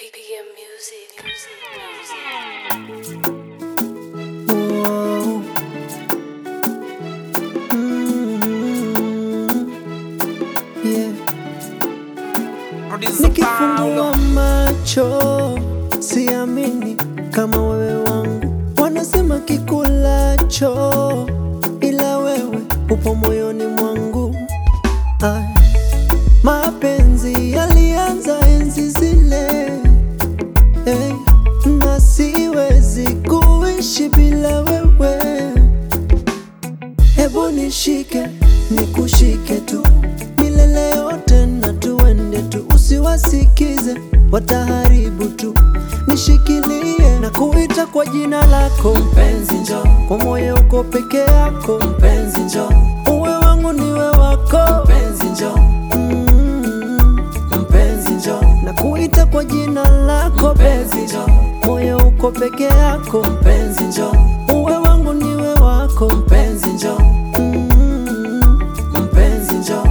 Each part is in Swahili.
BPM music, music, music. Whoa. Mm. Yeah. Nikifungua macho siamini kama wewe wangu, wanasema kikulacho, ila wewe upo moyoni mwangu. Ay. Mapenzi yalianza enzi zile hey, na siwezi kuishi bila wewe. Hebu nishike nikushike tu milele yote, na tuende tu, usiwasikize wataharibu tu. Nishikilie na kuita kwa jina lako, mpenzi njo, kwa moyo uko peke yako, mpenzi njo, uwe wangu niwe wako, mpenzi njo mm, mpenzi njo, na kuita kwa jina lako, mpenzi njo, moyo uko peke yako, mpenzi njo, uwe wangu niwe wako, mpenzi njo mm, mpenzi njo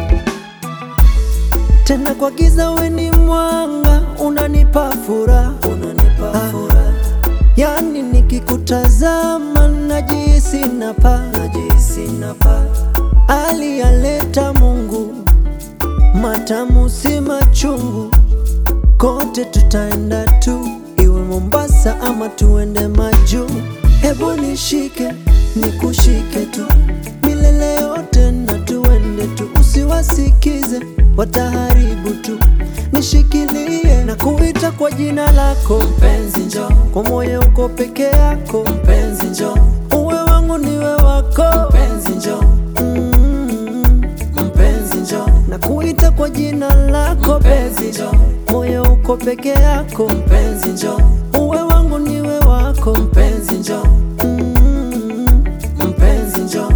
tena kwa giza we ni mwanga, unanipa furaha, unanipa furaha. Yani nikikutazama najihisi napa, najihisi napa. Aliyaleta Mungu, matamu si machungu, kote tutaenda tu, iwe Mombasa ama tuende majuu. Hebu nishike nikushike tu milele yote, na tuende tu, usiwasikize wataharibu tu. Nishikilie na kuita kwa jina lako, mpenzi njo, kwa moyo uko peke yako, mpenzi njo, uwe wangu niwe wako, mpenzi njo mm, mpenzi njo, na kuita kwa jina lako, mpenzi njo, moyo uko peke yako, mpenzi njo, uwe wangu niwe wako, mpenzi njo mm, mpenzi njo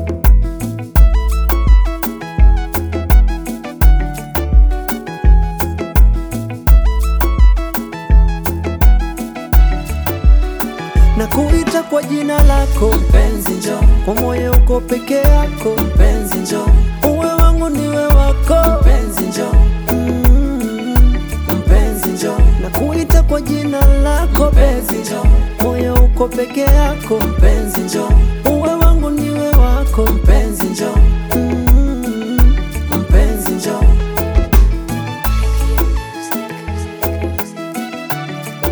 na kuita kwa jina lako mpenzi njo, kwa moyo uko peke yako mpenzi njo, uwe wangu niwe wako mpenzi njo mm, mpenzi njo, na kuita kwa jina lako mpenzi njo, moyo uko peke yako mpenzi njo, uwe wangu niwe wako mpenzi njo mm, mpenzi njo BPM music, music, music.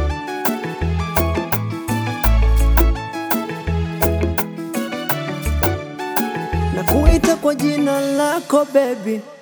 na kuita kwa jina lako baby